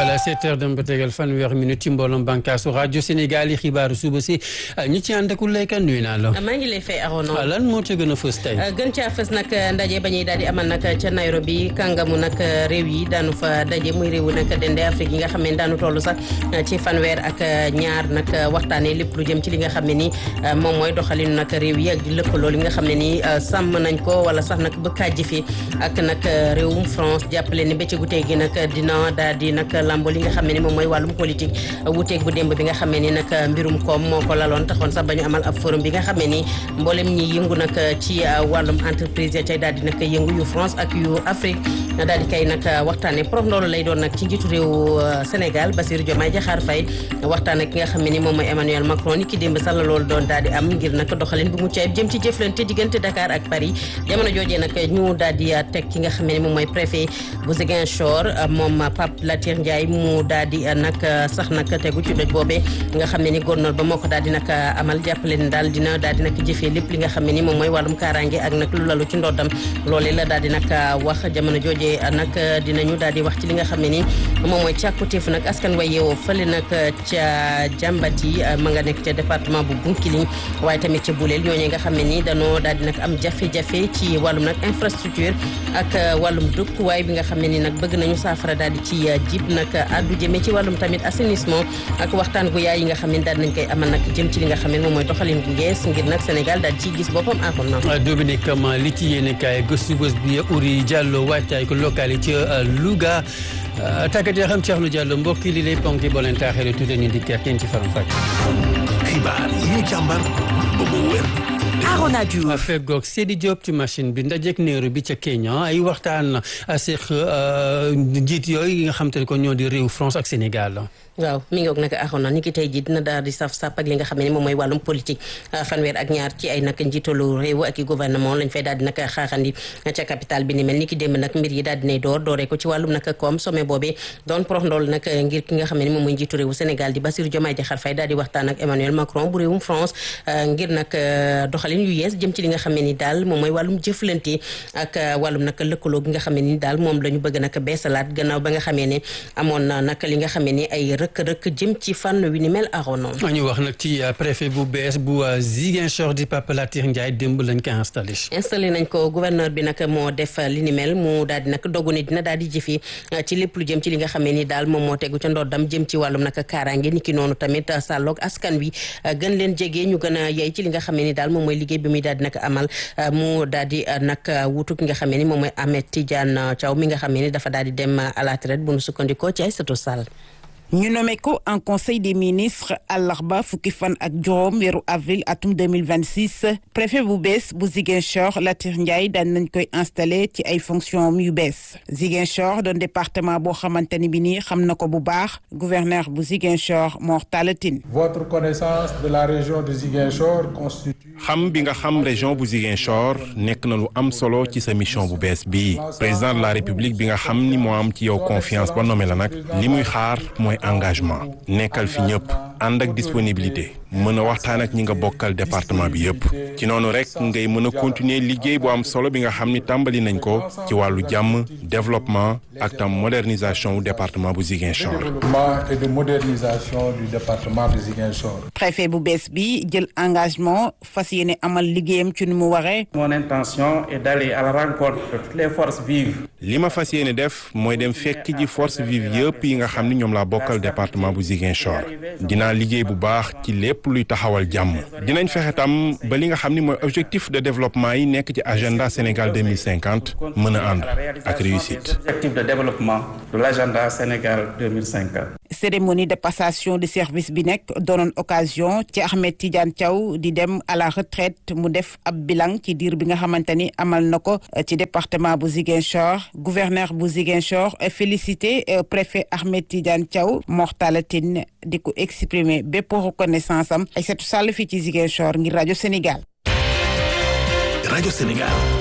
voilà 7 heures dem ba tegal fanweer minute ci mbooloom bànkaasu rajo Sénégal yi xibaaru suba si ñi ci ànd ak Uleyka nuyu naa la. maa ngi lay fay Arouna. lan moo ca gën a fës tey. gën caa fës nag ndaje ba ñuy daal di amal nag ca Nairobi kàngamu nag réew yi daanu fa daje muy réewu nag dende Afrique yi nga xam ne daanu toll sax ci fanweer ak ñaar nag waxtaanee lépp lu jëm ci li nga xam ne ni moom mooy doxalinu nag réew yi ak di lëkkaloo li nga xam ne ni sàmm nañ ko wala sax nag ba kàjji fi ak nag réewum France jàppale ni bëccëgu tey gi nag dina daal di nag lambo li nga xam ne ni moom mooy wàllum politique wuuteeg bu démb bi nga xam ne ni nag mbirum koom moo ko laloon taxoon sax ba ñu amal ab forum bi nga xam ne ni mboolem ñi yëngu nag ci wàllum entreprise ya cay daal di nag yëngu yu France ak yu Afrique daal di kay nag waxtaane prof loolu lay doon nag ci njiitu réew Sénégal Bassirou Diomaye Diakhar Faye waxtaan ak ki nga xam ne ni moom mooy Emmanuel Macron ni ki démb sax la loolu doon daal di am ngir nag doxalin bu mucc ayib jëm ci jëflante diggante Dakar ak Paris jamono joojee nag ñu daal di teg ki nga xam ne ni moom mooy préfet bu Ziguinchor moom Pape Latir Ndiaye mu daal di nag sax nag tegu ci doj boobee nga xam ne ni gouverneur ba moo ko daal di nag amal jàppale ni daal dina daal di nag jëfee lépp li nga xam ne ni moom mooy wàllum kaaraange ak nag lu lalu ci ndoddam loolee la daal di nag wax jamono joojee nag dinañu daal di wax ci li nga xam ne ni moom mooy càkkutéef nag askan wa yeewoo fële nag ca jàmbat yi ma nga nekk ca département bu Bounkiling waaye tamit ca Boulel ñooñu nga xam ne ni danoo daal di nag am jafe-jafe ci wàllum nag infrastructure ak wàllum dëkkuwaay bi nga xam ne ni nag bëgg nañu saafara daal di ci jib nag addu jëmee ci wàllum tamit assainissement ak waxtaan gu yaay yi nga xam ne daal nañ koy amal nag jëm ci li nga xam ne moom mooy doxalin gu gees ngir nag Sénégal daal ciy gis boppam akon na Dominique Kama li ci yéene kaay gëstu bés bi Uri Diallo waajtaay ko local yi ca Louga tàggat yaa xam Thierno Diallo mbokk yi li lay ponki boo leen taaxee tuuti ñu dikkaat yéen ci faram fàcc. xibaar yi ñu càmbar ba mu wér. Arona Diouf feggoog Seydi Diop ci machine bi ndajeek néeru bi ca Kenya ay waxtaan seq njiit yooyu yi nga xam te ne ko ñoo di réew France ak Sénégal. waaw mi ngi woog nag axoon na ni ki tey ji dina daal di saf sàpp ak li nga xam ne moom mooy wàllum politique fanweer ak ñaar ci ay nag njiitalu réew ak i gouvernement lañ fay daal di nag xaaxandi ca capital bi ni mel ni ki démb nag mbir yi daal dinay door dooree ko ci wàllum nag koom sommet boobee doon porox ndool nag ngir ki nga xam ne moom mooy njiitu réewu Sénégal di Bassirou Diomaye Diakhar Faye daal di waxtaan ak Emmanuel Macron bu réewum France ngir nag doxalin yu yees jëm ci li nga xam ne ni daal moom mooy wàllum jëflante ak wàllum nag lëkkaloo gi nga xam ne ni daal moom la ñu bëgg nag beesalaat gannaaw ba nga xamee ne amoon na nag li nga xam ne ni ay rëkk-rëkk jëm ci fànn wi ni mel aronon ñu wax nag ci préfet bu bees bu Ziguinchor di Pape Latir Ndiaye démb lañ ko installé installé nañ ko gouverneur bi nag moo def li ni mel mu daal di nag dogu ne dina daal di jëfi ci lépp lu jëm ci li nga xamee ni daal moom moo tegu ca ndoddam jëm ci wàllum nag kaaraange ni ki noonu tamit sàlloog askan wi gën leen jege ñu gën a yey ci li nga xamee ni daal moom mooy liggéey bi muy daal di nag amal mu daal di nag wutu ki nga xamee ni moom mooy Ahmed Tidiane Thiaw mi nga xamee ni dafa daal di dem à la retraite bu nu sukkandikoo ci Aïssatou Sall ñu nommé ko en conseil des ministres àllarba fukki fan ak juróom weeru avril atum 2026 préfet bu bees bu Ziguinchor Latir Ndiaye daan nañ koy installé ci ay fonctions yu bees Ziguinchor doon département boo xamante ni bi nii xam na ko bu baax gouverneur bu Ziguinchor Mor Talla Tine votre connaissance de la région de Ziguinchor constitue xam bi nga xam région bu Ziguinchor nekk na lu am solo ci sa mission bu bees bii président de la république bi nga xam ni moo am ci yow confiance ba nommé la nag li muy xaar mooy engagement nekkal fi ñëpp ànd ak disponibilité mën a waxtaan ak ñi nga bokkal département bi yëpp ci noonu rek ngay mën a continuer liggéey bu am solo bi nga xam ni tàmbali nañ ko ci wàllu jàmm développement ak tam modernisation wu département bu Ziguinchor. développement et de modernisation du département de Ziguinchor. préfet bu bees bi jël engagement fas yéene amal liggéeyam ci nu mu waree. mon intention est d'aller à la rencontre de toutes les forces vives. li ma fas yéene def mooy dem fekk ji force vive yëpp yi nga xam ni ñoom laa bokkal département bu Ziguinchor dinaa liggéey bu baax ci lépp luy taxawal jàmm dinañ fexe tam ba li nga xam ni mooy objectif de développement yi nekk ci agenda Sénégal 2050 mën a ànd ak réussite. objectif de développement de l'agenda Sénégal 2050. cérémonie de passation de service bi nekk doonoon occasion ci Ahmed Tidiane Thiaw di dem à la retraite mu def ab bilan ci diir bi nga xamante ni amal na ko ci département bu Ziguinchor gouverneur bu Ziguinchor félicité préfet Ahmed Tidiane Thiaw Mor Talla Tine di ko exprimer bépp reconnaissance am Aïssatou Sall fii ci Ziguinchor ngir rajo Sénégal. rajo Sénégal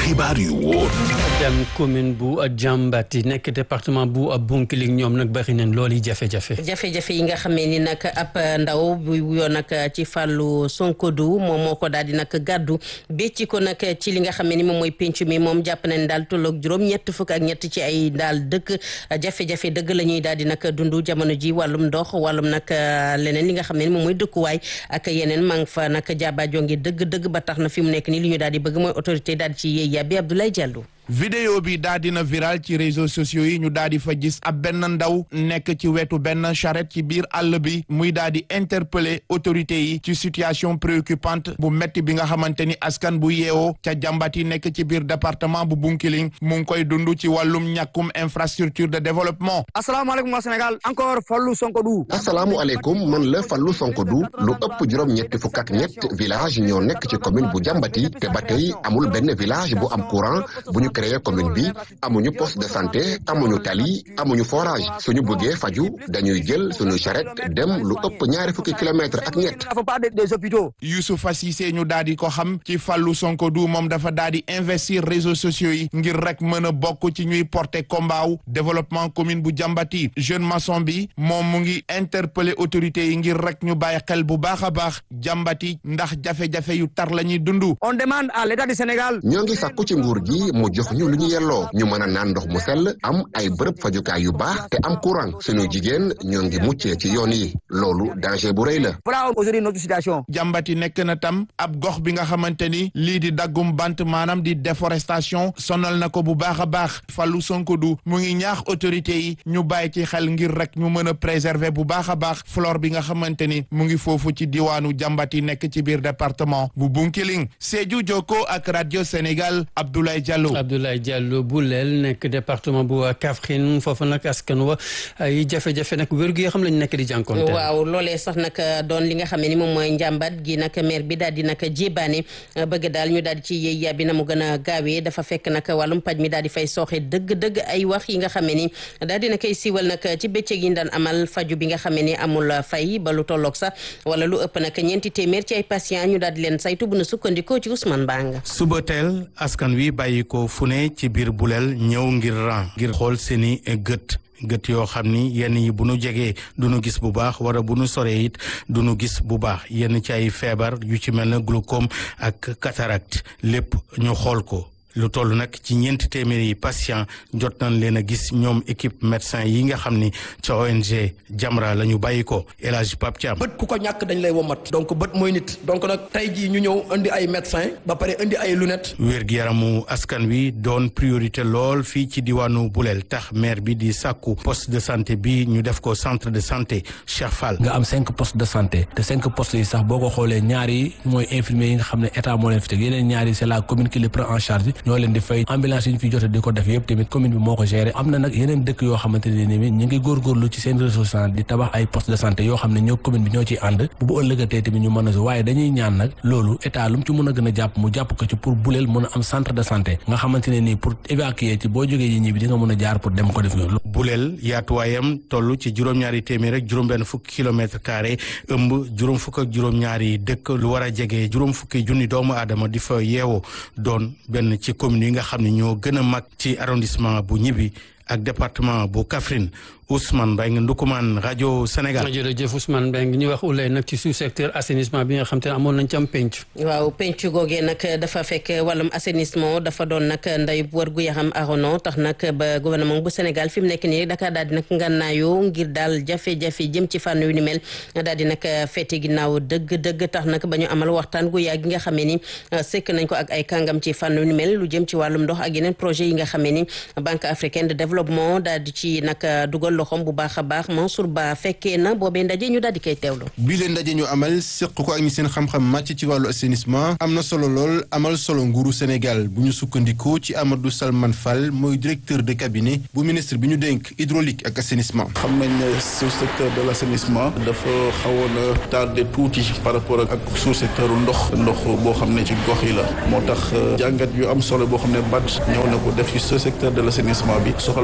xibaar yu wóor dem commune bu Diambati nekk département bu Bounkiling ñoom nag bari nañ loolu yi jafe-jafe jafe-jafe yi nga xamee ni nag ab ndaw bu wuyoo nag ci fàllu Sonkodu moom moo ko daal di nag gàddu bécci ko nag ci li nga xamee ni moom mooy penc mi moom jàpp nañ daal tolloog juróom ñett fukk ak ñett ci ay daal dëkk jafe-jafe dëgg la ñuy daal di nag dund jamono ji wàllum ndox wàllum nag leneen li nga xam ne ni moom mooy dëkkuwaay ak yeneen maa ngi fa nag jaaba jonge dëgg-dëgg ba tax na fi mu nekk nii li ñu daal di bëgg mooy autorité daal di ci yéey yàbbi Abdoulaye Diallo vidéo bi daa dina viral ci réseaux sociaux yi ñu daal di fa gis ab benn ndaw nekk ci wetu benn charrette ci biir àll bi muy daal di interpeller autorités yi ci situation préoccupante bu metti bi nga xamante ni askan bu yeewoo ca jàmbat yi nekk ci biir département bu Bunkiling mu ngi koy dund ci wàllum ñàkkum infrastructure de développement. asalaamaaleykum waa Sénégal encore Fallou Sonkodou. asalaamualeykum man la Fallou Sonkodou lu ëpp juróom-ñetti fukk ak ñett village ñoo nekk ci commune bu jàmbati te ba tey amul benn village bu am courant bu ñu créé commune bi amuñu poste de santé amuñu tali amuñu forage suñu bëggee faju dañuy jël suñu charrette dem lu ëpp ñaari fukki kilomètres ak ñett. dafa pas des hôpitaux. Youssoupha Cissé ñu daal di ko xam ci Fallou Sonkodou moom dafa daal di investir réseaux sociaux yi ngir rek mën a bokk ci ñuy porter combat wu développement commune bu jàmbati jeune maçon bi moom mu ngi interpeller autorités yi ngir rek ñu bàyyi xel bu baax a baax jàmbati ndax jafe-jafe yu tar la ñuy dund. on demande à l'état du Sénégal. ñoo ngi sàkku ci nguur gi mu jox ñu lu ñu yelloo ñu mën a naan ndox mu sell am ay bërëb fajukaay yu baax te am courant suñu jigéen ñoo ngi muccee ci yoon yi loolu danger bu rëy la. voilà aujourd'hui notre situation. jàmbati nekk na tam ab gox bi nga xamante ni lii di daggum bant maanaam di déforestation sonal na ko bu baax a baax Fallou Sonkodou mu ngi ñaax autorités yi ñu bàyyi ci xel ngir rek ñu mën a préserver bu baax a baax flore bi nga xamante ni mu ngi foofu ci diwaanu jàmbati nekk ci biir département bu Bunkiling Sédhiou Jokko ak radio Sénégal Abdoulaye Diallo. Abdoulaye Diallo bu leel nekk département bu Kaffrine foofu nag askan wa ay jafe-jafe nag wér-gu yoo xam lañu nekk di jànkoonte waaw loolee sax nag doon li nga xam ne ni moom mooy njàmbat gi nag maire bi daal di nag jébaane bëgg daal ñu daal di ci yéey yàbbi na mu gën a gaawee dafa fekk nag wàllum paj mi daal di fay sooxe dëgg-dëgg ay wax yi nga xam ne ni daal di na koy siiwal nag ci bëccëg yi ñu daan amal faju bi nga xam ne ni amul fay ba lu tolloog sax wala lu ëpp nag ñeenti téeméer ci ay patient ñu daal di leen saytu bu na sukkandikoo ci Ousmane Banga suba teel askan wi bàyyi ko fu ne ci biir buleel ñëw ngir ran ngir xool seeni gët gët yoo xam ni yenn yi bu nu jegee du nu gis bu baax wala bu nu soree it du nu gis bu baax yenn ci ay feebar yu ci mel na glaucome ak cataracte lépp ñu xool ko lu toll nag ci ñeenti téeméeri patient jot nañ leen a gis ñoom équipe médecin yi nga xam ni ca ONG Jamra la ñu bàyyi ko El Hadj Pape Thiam bët ku ko ñàkk dañ lay womat donc bët mooy nit donc nag tey jii ñu ñëw indi ay médecin ba pare indi ay lunettes. wér-gi-yaramu askan wi doon priorité lool fii ci diwaanu Bulel tax maire bi di sàkku poste de santé bi ñu def ko centre de santé Cheikh Fall. nga am cinq postes de santé te cinq postes yi sax boo ko xoolee ñaar yi mooy infirmier yi nga xam ne état moo leen fi teg yeneen ñaar yi c'est la commune qui les prend en charge ñoo leen di fay ambulance yi ñu fi jote di ko def yëpp tamit commune bi moo ko géré am na nag yeneen dëkk yoo xamante ne ni ñu ngi góorgóorlu ci seen ressource di tabax ay poste de santé yoo xam ne ñoo commune bi ñoo ciy ànd bu bu ëllëgatee tamit ñu mën a waaye dañuy ñaan nag loolu état lu mu ci mën a gën a jàpp mu jàpp ko ci pour buleel mën a am centre de santé nga xamante ne nii pour évacuer ci boo jógee yi ñibbi di nga mën a jaar pour dem ko def yoon buleel yaatuwaayam toll ci juróom-ñaari téeméer rek juróom-benn fukki kilomètre carré ëmb juróom fukk ak juróom-ñaari dëkk lu war a jege juróom fukki junni doomu aadama di fa yeewoo doon benn ci commune yi nga xam ne ñoo gën a mag ci arrondissement bu ñibbi ak département bu Kaffrine Ousmane Mbengue Ndukumaan rajo Sénégal. jërëjëf Ousmane Mbengue ñu wax ulay nag ci sous secteur assainissement bi nga xam te ne amoon nañ ci am penc. waaw penc googee nag dafa fekk wàllum assainissement dafa doon nag ndey war gu yaxam arono tax nag ba gouvernement bu Sénégal fi mu nekk nii Dakar daal di nag ngànnaayoo ngir daal jafe-jafe jëm ci fànn yu ni mel daal di nag féete ginnaaw dëgg-dëgg tax nag ba ñu amal waxtaan gu yàgg gi nga xamee ni sekk nañ ko ak ay kàngam ci fànn yu ni mel lu jëm ci wàllum ndox ak yeneen projet yi nga xamee ni Banque africaine de développement daal di ci nag dugal loxoom bu baax a baax Mansour Ba fekkee na boobee ndaje ñu daal di koy teewlu. bii leen ndaje ñu amal seq ko ak ñi seen xam-xam màcc ci wàllu assainissement am na solo lool amal solo nguuru Sénégal bu ñu sukkandikoo ci Amadou Salman Fall mooy directeur de cabinet bu ministre bi ñu dénk hydraulique ak assainissement. xam nañ ne sous secteur de l' assainissement dafa xawoon a tardé tuuti par rapport ak sous secteur ndox ndox boo xam ne ci gox yi la moo tax jàngat yu am solo boo xam ne BAD ñëw na ko def ci sous secteur de l' assainissement bi soxal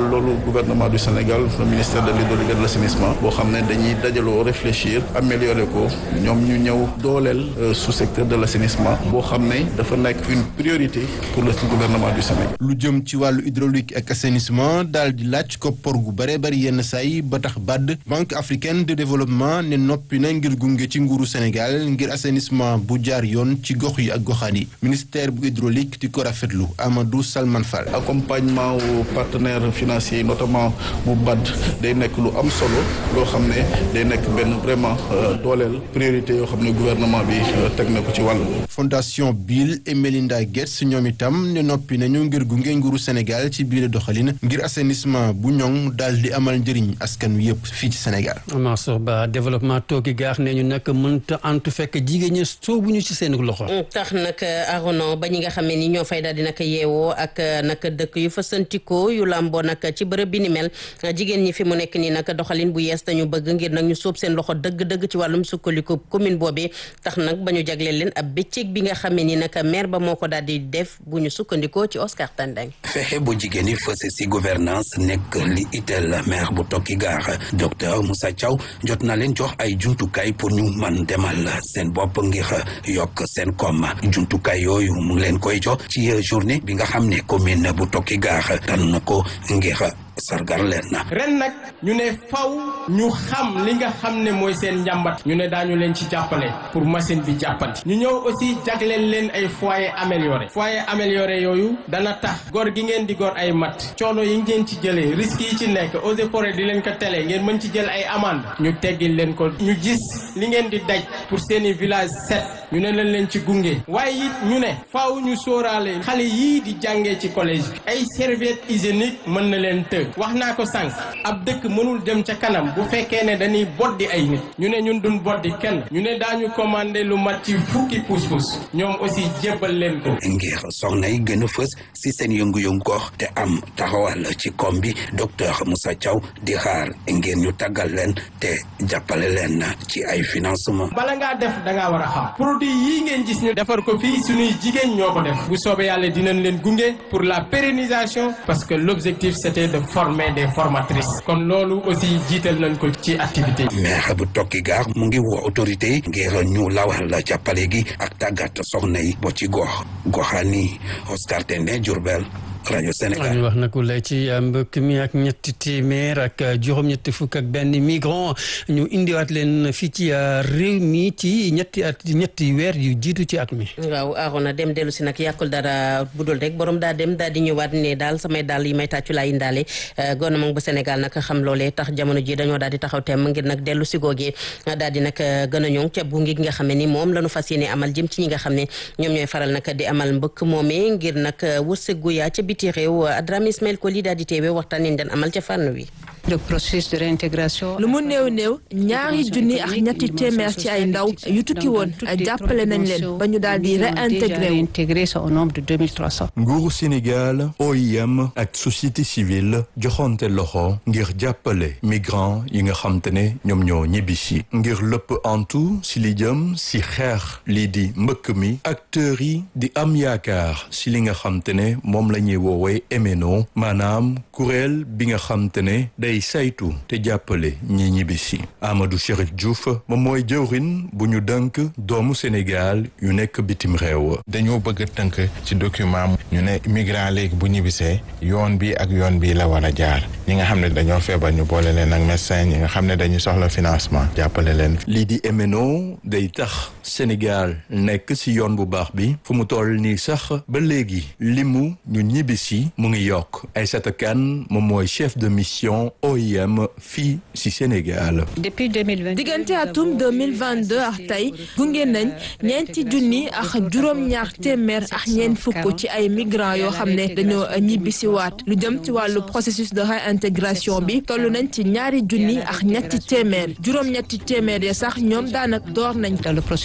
loolu gouvernement du Sénégal le ministère de l'hydraulique et de l'assainissement boo xam ne dañuy dajaloo réfléchir améliorer ko ñoom ñu ñëw dooleel sous-secteur de l'assainissement boo xam ne dafa nekk une priorité pour le gouvernement du Sénégal. lu jëm ci wàllu hydraulique ak assainissement daal di laaj koppar gu bare bari yenn saay ba tax BAD banque africaine de développement ne noppi na ngir gunge ci nguuru Sénégal ngir assainissement bu jaar yoon ci gox yi ak goxaan yi ministère bu hydraulique di ko rafetlu Amadou Salman Fall. accompagnement wu partenaires financiers yi notamment bu BAD day nekk lu am solo loo xam ne day nekk benn vraiment dooleel priorité yoo xam ne gouvernement bi teg na ko ci wàll. fondation Bill et Melinda Gates ñoom itam ne noppi nañu ngir gunge nguuru Sénégal ci biir doxalin ngir assainissement bu ñoŋ daal di amal njëriñ askan wi yëpp fii ci Sénégal. Mansour Ba développement toogi gaax ne ñu nag mënta antu fekk jigéen ñi soobuñu ci seen loxo. tax nag arono ba ñi nga xam ne ni ñoo fay daal di nag yeewoo ak nag dëkk yu fa santikoo yu làmboo nag ci bërëb bi ni mel jigéen ñi fi mu nekk nii nag doxalin bu yees dañu bëgg ngir nag ñu sóob seen loxo dëgg-dëgg ci wàllum sukkandiku commune boobee tax nag ba ñu jagleel leen ab bëccëg bi nga xam ne ni nag maire ba moo ko daal di def bu ñu sukkandikoo ci Oscar Tandeng. fexe bu jigéen ñi fës si gouvernance nekk li itteel maire bu tokki gaar docteur Moussa Thiaw jot na leen jox ay jumtukaay pour ñu man demal seen bopp ngir yokk seen koom jumtukaay yooyu mu ngi leen koy jox ci journée bi nga xam ne commune bu tokki gaar tànn na ko ngir sargar leen na ren nag ñu ne faw ñu xam li nga xam ne mooy seen njàmbat ñu ne daañu leen ci jàppale pour machine bi jàppandi ñu ñëw aussi jagleel leen ay foyer amélioré foyer amélioré yooyu dana tax gor gi ngeen di gor ay mat coono yi ngeen ci jëlee risques yi ci nekk eaux et forêt di leen ko tele ngeen mën ci jël ay amende ñu teggil leen ko ñu gis li ngeen di daj pour seeni village set ñu ne leen leen ci gunge waaye it ñu ne faaw ñu sóoraale xale yii di jàngee ci collège bi ay serviette hygiénique mën na leen të wax naa ko sànq ab dëkk mënul dem ca kanam bu fekkee ne dañuy boddi ay nit ñu ne ñun duñ boddi kenn ñu ne daañu commandé lu mat ci fukki pousse-pousse ñoom aussi jébbal leen ko. ngir soxna yi gën a fës si seen yëngu-yëngu gox te am taxawal ci kom bi docteur Moussa Thiaw di xaar ngir ñu tàggal leen te jàppale leen ci ay financement bala ngaa def da ngaa war a xam produit yii ngeen gis ñu defar ko fii suñuy jigéen ñoo ko def bu soobee yàlla dinañ leen gunge pour la pérennisation parce que l'objectif c'était de former des formatrices kon loolu aussi jiital nañ ko ci activité yi. maire bu tokki gaar mu ngi woo autorité yi ngir ñu lawal jàppale gi ak tàggat soxna yi bo ci gox goxaani Oscar Tendé Diourbel rajo Sénégal ñu wax na ku lay ci mbëkk mi ak ñetti téeméer ak juróom-ñetti fukk ak benn migrant ñu indiwaat leen fii ci réew mi ci ñetti at ñetti weer yu jiitu ci at mi. waaw Arona dem dellu si nag yàqul dara budul rek borom daa dem daal di ñëwaat ne daal samay daal yi may tàccu laa indaale gouvernement bu Sénégal nag xam loolee tax jamono ji dañoo daal di taxaw temm ngir nag dellu si googee daal di nag gën a ñoŋ ca bu ngi nga xam ne ni moom la ñu fas yéene amal jëm ci ñi nga xam ne ñoom ñooy faral nag di amal mbëkk moomee ngir nag wërsëgu yaa ca biti réew Adrame Ismaël Koli daal di teewee waxtaan yi den amal ca fànn wi le processus de réintégration. lu mu néew néew ñaari junni ak ñetti téeméer ci ay ndaw yu tukki woon jàppale nañ leen ba ñu daal di réintégré wu. réintégré au nombre de 2300. nguuru Sénégal OIM ak société civile joxonte loxo ngir jàppale migrants yi nga xam te ne ñoom ñoo ñibbisi ngir lépp antu si li jëm si xeex lii di mbëkk mi acteurs yi di am yaakaar si li nga xam te ne moom la ñuy woowee MNO maanaam kuréel bi nga xam te ne day saytu te jàppale ñi ñibbisi Amadou Chérif Diouf moom mooy jëwrin bu ñu dënk doomu Sénégal yu nekk bitim réew dañoo bëgg a tënk ci document ñu ne migrant léegi bu ñibbisee yoon bi ak yoon bi la war a jaar ñi nga xam ne dañoo feebar ñu boole leen ak médecin ñi nga xam ne dañu soxla financement jàppale leen lii di MNO day tax Sénégal nekk ci yoon bu baax bi fu mu toll nii sax ba léegi limu ñu ñibbisi mu ngi yokk Aïssata Kane moom mooy chef de mission OIM fii ci Sénégal. depuis 2020 diggante atum 2022 ak tey gunge nañ ñeenti junni ak juróom-ñaar téeméer ak ñeent fukk ci ay migrants yoo xam ne dañoo ñibbisi waat lu jëm ci wàllu processus de réintégration bi toll nañ ci ñaari junni ak ñetti téeméer juróom-ñetti téeméer ya sax ñoom daanaka door nañ. dans le processus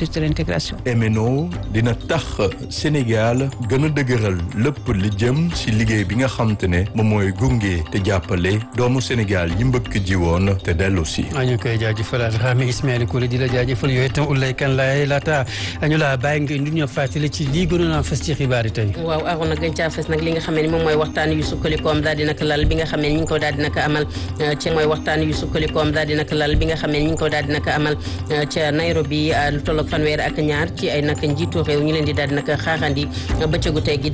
processus de l'intégration. MNO dina tax Sénégal gën a dëgëral lépp li jëm ci liggéey bi nga xam te ne moom mooy gunge te jàppale doomu Sénégal yi mbëkk ji woon te dellu si. ñu koy jaajëfal Rami Ismaël Kouli di la jaajëfal yooyu itam Oulaye Kane laay laata ñu la bàyyi nga indi ñu fàttali ci lii gënoon a fës ci xibaar yi tey. waaw Arona gën caa fës nag li nga xam ne moom mooy waxtaan yu sukkandikoom daal di nag lal bi nga xam ne ñu ngi ko daal di nag amal ci mooy waxtaan yu sukkandikoom daal di nag lal bi nga xam ne ñu ngi ko daal di nag amal ca Nairobi lu tolloog fanweer ak ñaar ci ay nag njiitu réew ñu leen di daal di nag xaaxandi bëccëgu tey gi